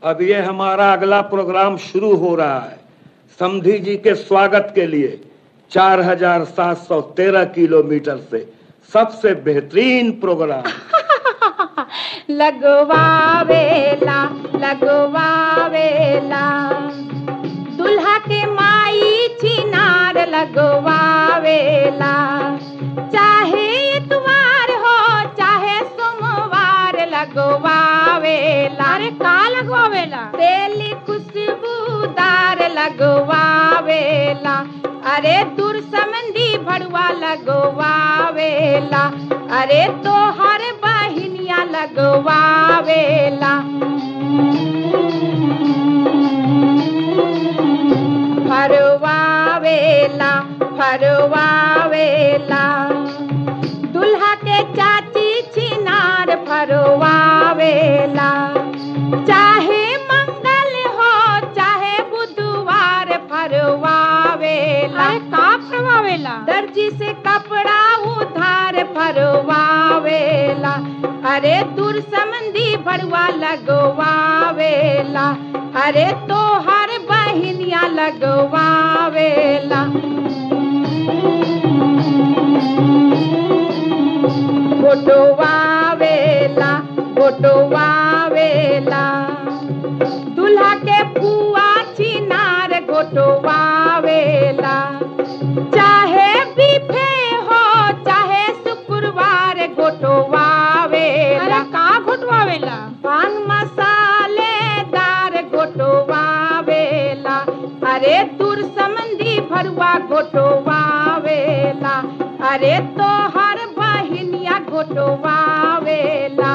अब ये हमारा अगला प्रोग्राम शुरू हो रहा है समधी जी के स्वागत के लिए 4713 किलोमीटर से सबसे बेहतरीन प्रोग्राम लगवावेला लगवावेला दुल्हा के माई चिनार लगवावेला चाहे इतवार हो चाहे सोमवार लगवावेला अरे का लगवावेला तेली खुशबूदार लगवावेला अरे दूर समंदी भड़ुआ लगवावेला अरे तोहर बहिनिया लगवावेला फरवावेला फरवावेला दुल्हा के चाची छिनार फरवावेला चाहे मंगल हो चाहे बुधवार फरवावेला का फरवावेला दर्जी से कपड़ा उधार फरवावेला अरे दूर समंदी भरवा लगवावेला अरे तोहर बहिनिया लगवावेला गोटवावेला गोटवावेला दुल्हा के पुआ चिनार गोटवावेला चाहे बीफे हो चाहे शुक्रवार गोटवावेला का गोटवावेला पान मसालेदार गोटवावेला अरे दूर समंदी भरुआ गोटवावेला अरे तोहर बहिनिया गोटवावेला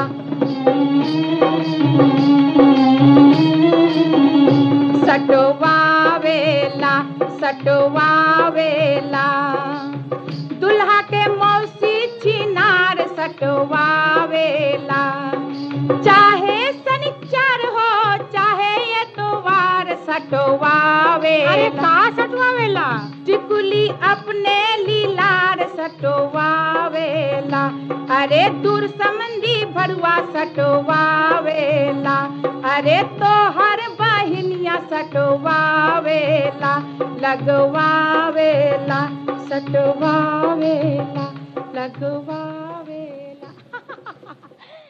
सटवावेला सटवावेला दुल्हा के मौसी छिनार सटवावेला चाहे शनिचर हो चाहे एतवार सटवावेला अरे का सटवावेला टिकुली अपने लीलार सटवावेला अरे दूर समंदी भरुआ सटवावेला अरे तोहर बहिनिया सटवावेला लगवावेला सटवावेला लगवावेला